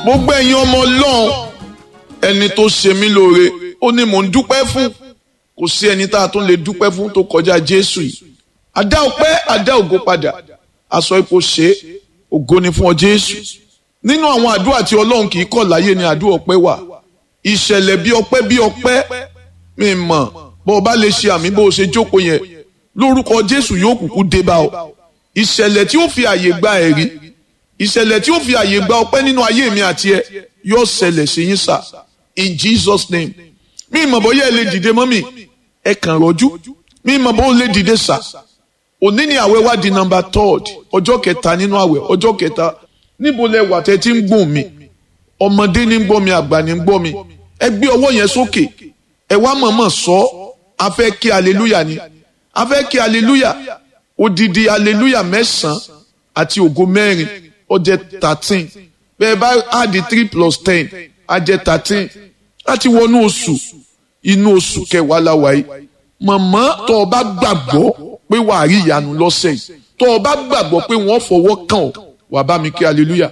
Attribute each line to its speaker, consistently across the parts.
Speaker 1: gbogbo ẹ̀yin ọmọ ọlọ́run ẹni tó ṣe mí lóore ó ní mò ń dúpẹ́ fún kò sí ẹni tá a tún lè dúpẹ́ fún tó kọjá jésù yìí adá ọpẹ́ adá ògo padà aṣọ ipò ṣe ògo ni fún ọ jésù nínú àwọn àdúrà tí ọlọ́run kì í kọ̀ láyé ni àdúrà ọpẹ́ wà ìṣẹ̀lẹ̀ bí ọpẹ́ bí ọpẹ́ mi mọ̀ bó o bá lè ṣe àmì bó o ṣe jókòó yẹn lórúkọ jésù yóò kúkú dé bá ọ ìṣẹ̀lẹ̀ tí ó fi àyè gba ẹ̀rí ìṣẹ̀lẹ̀ tí ó fi àyè gba ọpẹ́ nínú ayé mi àti ẹ yóò ṣẹlẹ̀ sí yín sà in Jesus name mi ìmọ̀ bóyá ẹ lè dìde mọ́ mi ẹ kàn rọ́jú mi ìmọ̀ bó lè dìde sà òní ni àwẹ̀ wá di number third ọjọ́ kẹta nínú àwẹ̀ ọjọ́ kẹta níbo lẹ wà tẹ́ tí ń gùn mi ọmọdé ní ń gbọ́ mi àgbà ní ń gbọ́ mi ẹ gbé ọwọ́ yẹn sókè ẹ wá mọ̀mọ́ sọ a fẹ́ kí aleluya ni a fẹ́ kí aleluya odidi aleluya mẹ́sàn-án àti ògo mẹ́rin ó jẹ́ thirteen bẹ́ẹ̀ bá add three plus ten á jẹ́ thirteen láti wọnú oṣù inú oṣù kẹwàá la wà yìí mọ̀mọ́ tó o bá gbàgbọ́ pé wàá rí ìyanu lọ́sẹ̀ yìí tó o bá gbàgbọ́ pé wọ́n fọwọ́ kàn ọ́ wà bá mi kí hallelujah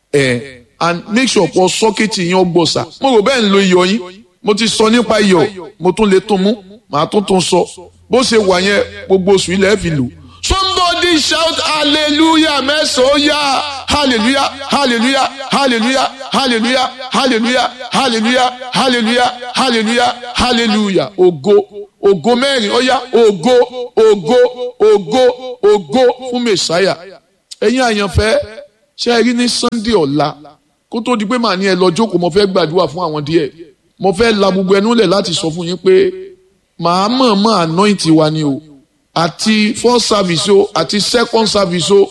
Speaker 1: ẹ̀ and make sure pọ̀ sọ́kẹ́tì yín ọgbọ̀nsà mo rò bẹ́ẹ̀ ń lo iyọ̀ yín mo ti sọ nípa iyọ̀ mo tún lè tún mú màá tún tún sọ bó ṣe wà yẹn gbogbo oṣù ilẹ̀ fi lò. somebody shout hallelujah mẹ́sàn-án yá hallelujah hallelujah hallelujah hallelujah hallelujah hallelujah hallelujah hallelujah hallelujah ògo ògo mẹ́rin ó yá ògo ògo ògo ògo fún mẹ́sáyà ẹ̀yin àyànfẹ́ ṣe é rí ní sunday ọ̀la kó tó di pé màá ní ẹ lọ jókòó mo fẹ́ gbàdúrà fún àwọn díẹ̀ mo fẹ́ la gbogbo ẹnu lẹ̀ láti sọ fún yín pé màá mọ̀ mọ́ anoint wa ni o àti first service o àti second service o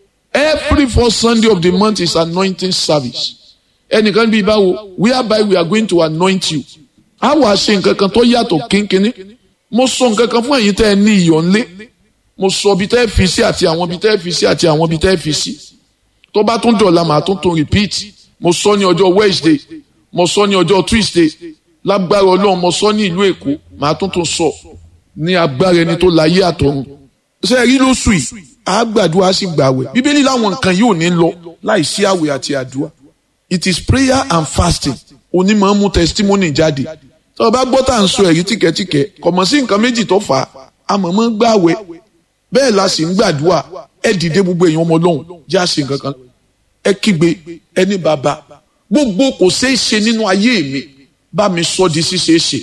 Speaker 1: every first sunday of the month is anointing service ẹnìkan bíi báwo whereby we are going to anoint you a wàá ṣe nǹkan kan tó yàtọ̀ kínkínní mo sọ nǹkan kan fún ẹ̀yin tẹ́ ẹ ní iyọ̀ ńlé mo sọ ibi tẹ́ ẹ fi sí àti àwọn ibi tẹ́ ẹ fi sí àti àwọn ibi tẹ́ ẹ fi sí tó bá tún dọ̀la màá tún tún repeat mo sọ ní ọjọ́ wednesday mo sọ ní ọjọ́ tuesday lágbára ọlọ́run mo sọ ní ìlú èkó màá tún tún sọ ní agbára ẹni tó láyé àtọ̀run ṣe rí lóṣù yìí a gbàdúrà sí gbàwẹ̀ bíbélì láwọn nǹkan yìí ò ní lọ láì sí àwẹ̀ àti àdúrà it is prayer and fasting onímọ̀ mú testimony jáde tí wọ́n bá gbọ́ tá à ń sọ ẹ̀rí tìkẹ́tìkẹ́ kò mọ̀ sí nǹkan méjì tó fà á àmọ̀mọ́ gbàwẹ̀ bẹ́ẹ̀ la sì ń gbàdúrà ẹ dìde gbogbo èèyàn ọmọ ọlọ́run já sí nǹkan kan ẹ kígbe ẹni bàbá gbogbo kò ṣeé ṣe nínú ayé mi bá mi sọ di ṣíṣeé ṣe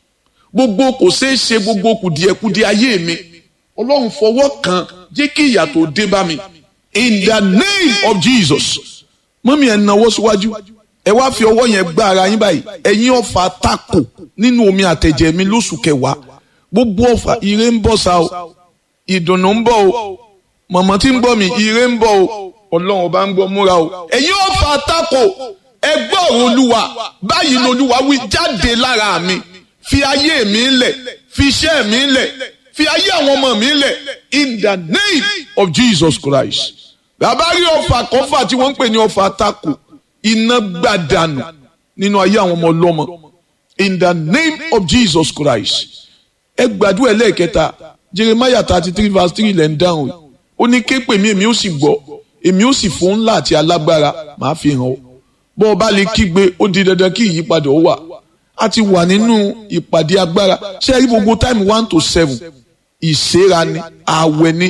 Speaker 1: gbogbo kò ṣeé ṣe gbogbo kùdìẹ̀kudì ayé mi ọlọ́run fọwọ́ kan jẹ́ kí ìyà tó dé bá mi in the name of Jesus mọ́mí ẹ̀ náwó síwájú ẹ wá fi ọwọ́ yẹn gbá ara yín báyìí ẹ̀yin ọ̀fà tako nínú omi àtẹ̀jẹ̀ mi lóṣù kẹwàá gbogbo ọ̀fà ire ń bọ̀ sá o ìdùnnú ń bọ̀ o mọ̀mọ́ tí ń gbọ́ mi ire ń bọ̀ o ọlọ́run ọba ń gbọ́ múra o ẹ̀yin ọ̀fà tako ẹgbẹ́ ọ̀rọ̀ olúwa báyìí lolúwa wí jáde lára mi fi ayé mi lẹ̀ fi iṣẹ́ mi lẹ̀ fi ayé àwọn ọmọ mi lẹ̀ in the name of Jesus Christ. bàbá rí ọfà kọfà tí wọ́n ń pè ní ọfà tako iná gbàdànù nínú ayé àwọn ọmọ ọlọ́mọ in the name of Jesus Christ. ẹ gbàdúrà ẹlẹ́ẹ̀kẹta Jeremiah thirty three verse three lẹ́ ń dáhùn ó ní ké pè mí èmi ó sì gbọ́ èmi ó sì fún ńlá àti alágbára màá fi hàn ọ́ bọ́ ọ bá lè kígbe ó di dandan kí ìyípadà ó wà a ti wà nínú ìpàdé agbára ṣé ẹ rí gbogbo time one to seven ìṣera ni àwẹ̀ ni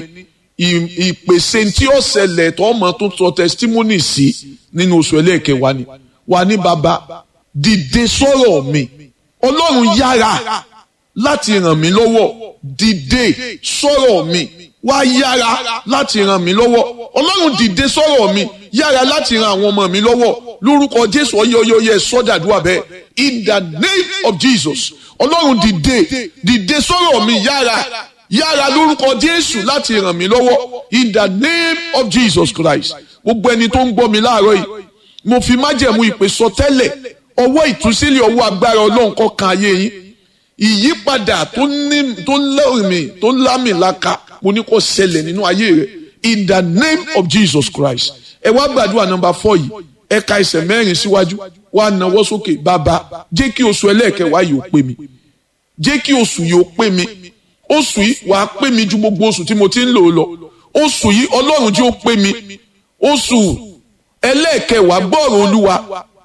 Speaker 1: ìpèsè tí ó ṣẹlẹ̀ tó ọmọ tó sọ testimony sí nínú oṣù ẹlẹ́ẹ̀kẹwàá ni wà ní bàbá dìde sọ̀rọ̀ mi ọlọ́run yára láti ràn mí lọ́wọ́ dìde sọ̀rọ̀ mi wá yára láti ràn mí lọ́wọ́ ọlọ́run dìde sọ̀rọ̀ mi yára láti ran àwọn ọmọ mi lọ́wọ́ lórúkọ jésù ọyọyọyẹ sọdàdúrà bẹ́ẹ̀ in the name of jesus ọlọ́run dìde dìde sọ̀rọ̀ mi yára yára lórúkọ jésù láti ràn mí lọ́wọ́ in the name of jesus christ gbogbo ẹni tó ń gbọ́ mi láàárọ̀ yìí mo fi májẹ̀mú ìpè sọ tẹ́lẹ̀ ọwọ́ ìtúsílẹ̀ ọwọ́ agbára ọlọ́run kó kan ayé yín ìyípadà tó ní tó lẹ́rìmì tó lámìlaka mo ní kó ṣẹlẹ̀ nínú ayé rẹ in the name of jesus christ ẹ wá gbàdúrà nọ́mbà four yìí ẹ ka ẹsẹ̀ mẹ́rin síwájú wá nawọ́ sókè bàbá jẹ́ kí oṣù ẹlẹ́ẹ̀kẹwàá yìí ó pé mi jẹ́ kí oṣù yìí ó pé mi oṣù yìí wàá pé mi ju gbogbo oṣù tí mo ti ń lò ó lọ oṣù yìí ọlọ́run jẹ́ ó pé mi oṣù ẹlẹ́ẹ̀kẹwàá gbọ́ọ̀rọ̀ olúwa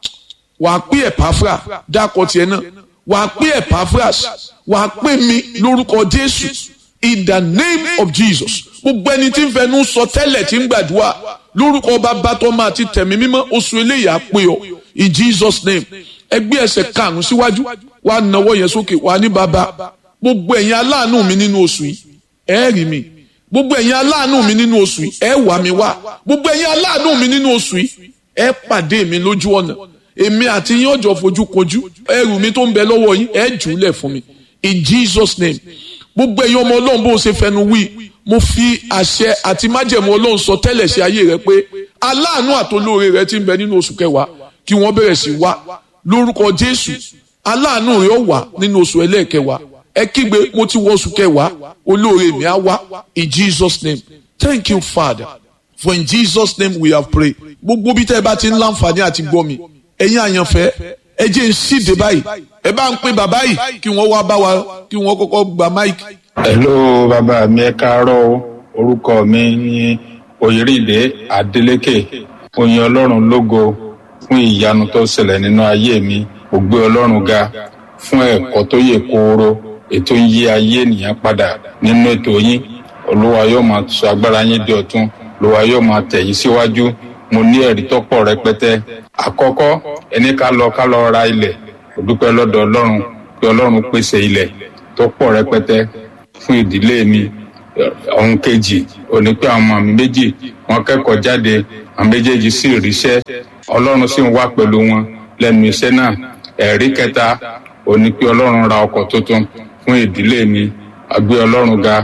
Speaker 1: wàá pé ẹ̀páfra dákọ̀ tiẹ̀ náà wàá pé ẹ̀páfras wàá pé mi lórúkọ jésù in the name of jesus gbogbo ẹni tí ń fẹnu sọ tẹ́lẹ̀ tí ń gbàdúrà lórúkọ bàbá tó máa ti tẹ̀mí mímọ́ oṣù eléyìí á pé ọ in jesus name ẹgbẹ́ ẹsẹ̀ karùn-ún síwájú wàá nawọ́ yẹn sókè wàá ní bàbá gbogbo ẹ̀yin aláàánú mi nínú oṣù yìí ẹ rí mi gbogbo ẹ̀yin aláàánú mi nínú oṣù yìí ẹ wà mí wá gbogbo ẹ̀yin aláàánú mi nínú oṣù yìí ẹ pàdé mi lójú ọ̀nà èmi àti yín ọjọ́ fojú kojú ẹrù mi tó ń bẹ lọ́wọ́ yín ẹ jù ú lẹ̀ fún mi in jesus name gbogbo ẹ̀yin ọmọ ọlọ́run bó ṣe fẹnu wí mo fi àṣẹ àti májẹ̀mú ọlọ́run sọ tẹ́lẹ̀ sí ayé rẹ pé aláàánú àtolóore rẹ ti ń bẹ nínú oṣù kẹwàá kí wọ́n bẹ̀rẹ̀ sí wá lórúkọ jésù aláàánú rẹ ó wà nínú oṣù ẹlẹ́ẹ̀kẹwàá ẹ kígbe mo ti wọ oṣù kẹwàá olóore mi á wá in jesus name thank you father for in jesus name we have prayed gbogbo bí tẹ́ ẹ bá ti ń láǹfààní àti gbọ́ mi ẹ̀yin àyànfẹ́ ẹ jẹ́ ń ṣíde báyìí ẹ bá ń pè bàbá yìí kí wọ́n wá bá wa kí wọ́n kọ́kọ́ gba máìkì.
Speaker 2: hello bàbá mi ẹ káàárọ̀ o orúkọ mi ní oyèrèdè adeleke oyin ọlọ́run lógo fún ìyanu tó ṣẹlẹ̀ nínú ayé mi mo gbé ọlọ́run ga fún ẹ̀kọ́ tó yè kooro ètò ń yí ayé ènìyàn padà nínú ètò yín olúwa yóò máa sọ agbára yín di ọ̀tun olúwa yóò máa tẹ̀ yín síwájú mo ní ẹ̀rí tó pọ̀ rẹpẹtẹ àkọ́kọ́ ẹni ká lọ ká lọ ra ilẹ̀ mo dúpẹ́ lọ́dọ̀ ọlọ́run pé ọlọ́run pèsè ilẹ̀ tó pọ̀ rẹpẹtẹ fún ìdílé mi ọ̀hún kejì òní pé àwọn ọmọ mi méjì wọ́n kẹ́kọ̀ọ́ jáde àwọn méjèèjì sì ríṣẹ́ ọlọ́run sì ń wá pẹ̀lú wọn lẹ́nu iṣẹ́ náà ẹ̀rí kẹta òní pé ọlọ́run ra ọkọ̀ tuntun fún ìdílé mi àgbé ọlọ́run ga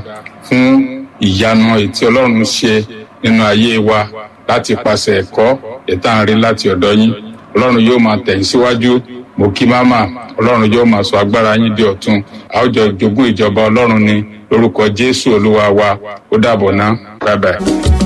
Speaker 2: fún ìyanu ètí ọlọ́run ṣe nínú ayé wa láti pàṣẹ ẹ̀kọ́ ìtàn rí láti ọ̀dọ̀ yín ọlọ́run yóò máa tẹ̀yìn síwájú mo kí máma ọlọ́run yóò máa sọ agbára yín di ọ̀tun àwùjọ jogún ìjọba ọlọ́run ni lórúkọ jésù olúwa wa ó dàbọ̀ ná bye bye.